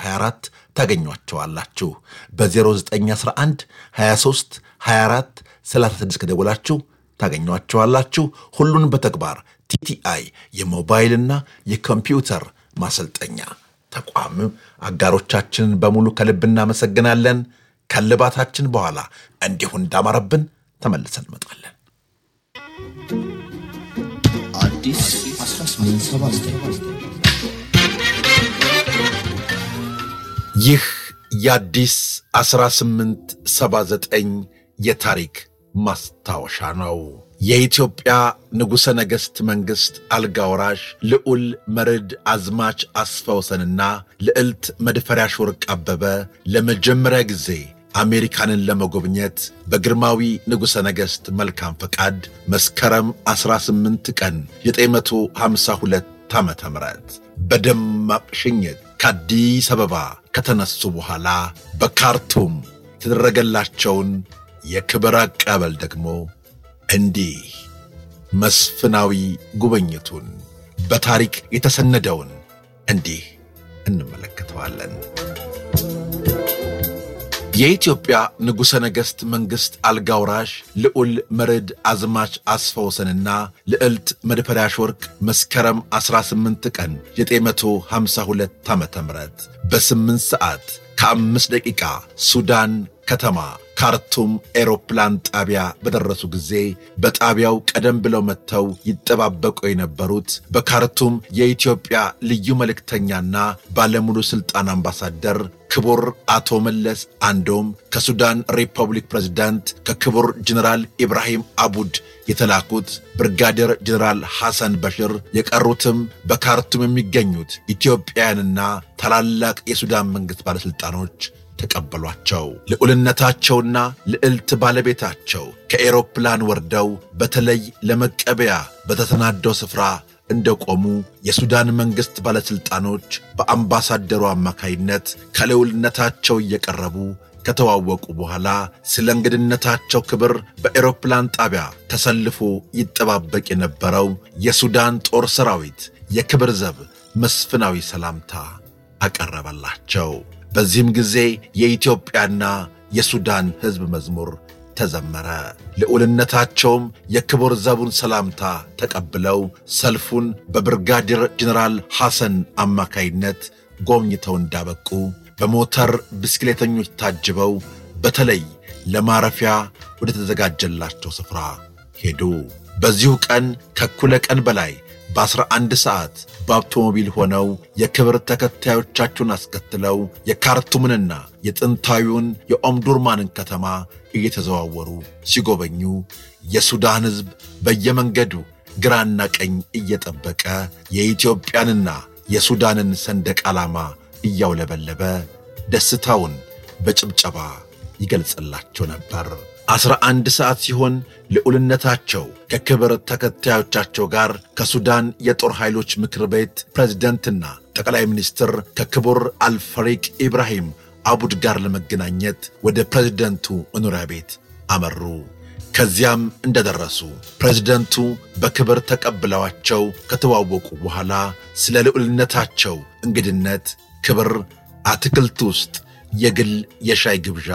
2324 ታገኟቸዋላችሁ። በ0911 23 24 36 ከደወላችሁ ታገኟቸዋላችሁ። ሁሉን በተግባር ቲቲአይ የሞባይልና የኮምፒውተር ማሰልጠኛ ተቋም አጋሮቻችንን በሙሉ ከልብ እናመሰግናለን። ከልባታችን በኋላ እንዲሁ እንዳማረብን ተመልሰን እንመጣለን። አዲስ 1879 ይህ የአዲስ 1879 የታሪክ ማስታወሻ ነው። የኢትዮጵያ ንጉሠ ነገሥት መንግሥት አልጋ ወራሽ ልዑል መርድ አዝማች አስፋወሰንና ልዕልት መድፈሪያሽ ወርቅ አበበ ለመጀመሪያ ጊዜ አሜሪካንን ለመጎብኘት በግርማዊ ንጉሠ ነገሥት መልካም ፈቃድ መስከረም 18 ቀን 952 ዓ ም በደማቅ ሽኝት ከአዲስ አበባ ከተነሱ በኋላ በካርቱም የተደረገላቸውን የክብር አቀበል ደግሞ እንዲህ መስፍናዊ ጉብኝቱን በታሪክ የተሰነደውን እንዲህ እንመለከተዋለን። የኢትዮጵያ ንጉሠ ነገሥት መንግሥት አልጋ ወራሽ ልዑል መርድ አዝማች አስፋወሰንና ልዕልት መድፈሪያሽ ወርቅ መስከረም 18 ቀን 952 ዓ ም በ8 ሰዓት ከአምስት ደቂቃ ሱዳን ከተማ ካርቱም ኤሮፕላን ጣቢያ በደረሱ ጊዜ በጣቢያው ቀደም ብለው መጥተው ይጠባበቁ የነበሩት በካርቱም የኢትዮጵያ ልዩ መልእክተኛና ባለሙሉ ሥልጣን አምባሳደር ክቡር አቶ መለስ አንዶም ከሱዳን ሪፐብሊክ ፕሬዝዳንት ከክቡር ጀኔራል ኢብራሂም አቡድ የተላኩት ብርጋዴር ጀኔራል ሐሰን በሽር የቀሩትም በካርቱም የሚገኙት ኢትዮጵያውያንና ታላላቅ የሱዳን መንግሥት ባለሥልጣኖች ተቀበሏቸው። ልዑልነታቸውና ልዕልት ባለቤታቸው ከኤሮፕላን ወርደው በተለይ ለመቀበያ በተሰናደው ስፍራ እንደቆሙ የሱዳን መንግሥት ባለሥልጣኖች በአምባሳደሩ አማካይነት ከልዑልነታቸው እየቀረቡ ከተዋወቁ በኋላ ስለ እንግድነታቸው ክብር በኤሮፕላን ጣቢያ ተሰልፎ ይጠባበቅ የነበረው የሱዳን ጦር ሰራዊት የክብር ዘብ መስፍናዊ ሰላምታ አቀረበላቸው። በዚህም ጊዜ የኢትዮጵያና የሱዳን ሕዝብ መዝሙር ተዘመረ። ልዑልነታቸውም የክቡር ዘቡን ሰላምታ ተቀብለው ሰልፉን በብርጋዴር ጀኔራል ሐሰን አማካይነት ጎብኝተው እንዳበቁ በሞተር ብስክሌተኞች ታጅበው በተለይ ለማረፊያ ወደ ተዘጋጀላቸው ስፍራ ሄዱ። በዚሁ ቀን ከእኩለ ቀን በላይ በአስራ አንድ ሰዓት በአውቶሞቢል ሆነው የክብር ተከታዮቻቸውን አስከትለው የካርቱምንና የጥንታዊውን የኦምዱርማንን ከተማ እየተዘዋወሩ ሲጎበኙ የሱዳን ሕዝብ በየመንገዱ ግራና ቀኝ እየጠበቀ የኢትዮጵያንና የሱዳንን ሰንደቅ ዓላማ እያውለበለበ ደስታውን በጭብጨባ ይገልጽላቸው ነበር። አስራ አንድ ሰዓት ሲሆን ልዑልነታቸው ከክብር ተከታዮቻቸው ጋር ከሱዳን የጦር ኃይሎች ምክር ቤት ፕሬዝደንትና ጠቅላይ ሚኒስትር ከክቡር አልፈሪቅ ኢብራሂም አቡድ ጋር ለመገናኘት ወደ ፕሬዝደንቱ መኖሪያ ቤት አመሩ። ከዚያም እንደደረሱ ፕሬዝደንቱ በክብር ተቀብለዋቸው ከተዋወቁ በኋላ ስለ ልዑልነታቸው እንግድነት ክብር አትክልት ውስጥ የግል የሻይ ግብዣ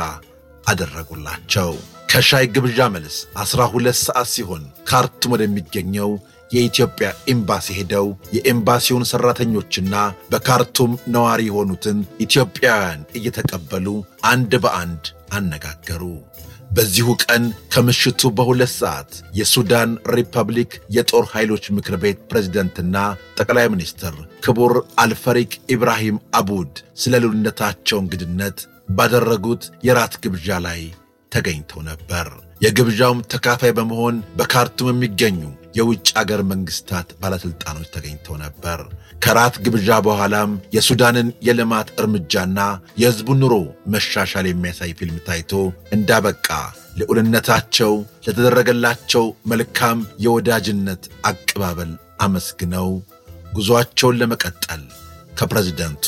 አደረጉላቸው። ከሻይ ግብዣ መልስ ዐሥራ ሁለት ሰዓት ሲሆን ካርቱም ወደሚገኘው የኢትዮጵያ ኤምባሲ ሄደው የኤምባሲውን ሠራተኞችና በካርቱም ነዋሪ የሆኑትን ኢትዮጵያውያን እየተቀበሉ አንድ በአንድ አነጋገሩ። በዚሁ ቀን ከምሽቱ በሁለት ሰዓት የሱዳን ሪፐብሊክ የጦር ኃይሎች ምክር ቤት ፕሬዝደንትና ጠቅላይ ሚኒስትር ክቡር አልፈሪቅ ኢብራሂም አቡድ ስለ ልዑልነታቸው እንግድነት ባደረጉት የራት ግብዣ ላይ ተገኝተው ነበር። የግብዣውም ተካፋይ በመሆን በካርቱም የሚገኙ የውጭ አገር መንግሥታት ባለሥልጣኖች ተገኝተው ነበር። ከራት ግብዣ በኋላም የሱዳንን የልማት እርምጃና የሕዝቡን ኑሮ መሻሻል የሚያሳይ ፊልም ታይቶ እንዳበቃ ልዑልነታቸው ለተደረገላቸው መልካም የወዳጅነት አቀባበል አመስግነው ጉዞአቸውን ለመቀጠል ከፕሬዝደንቱ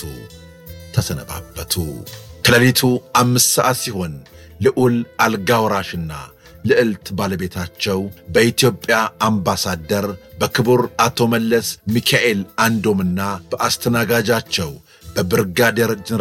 ተሰነባበቱ። ከሌሊቱ አምስት ሰዓት ሲሆን ልዑል አልጋ ወራሽና ልዕልት ባለቤታቸው በኢትዮጵያ አምባሳደር በክቡር አቶ መለስ ሚካኤል አንዶምና በአስተናጋጃቸው በብርጋዴር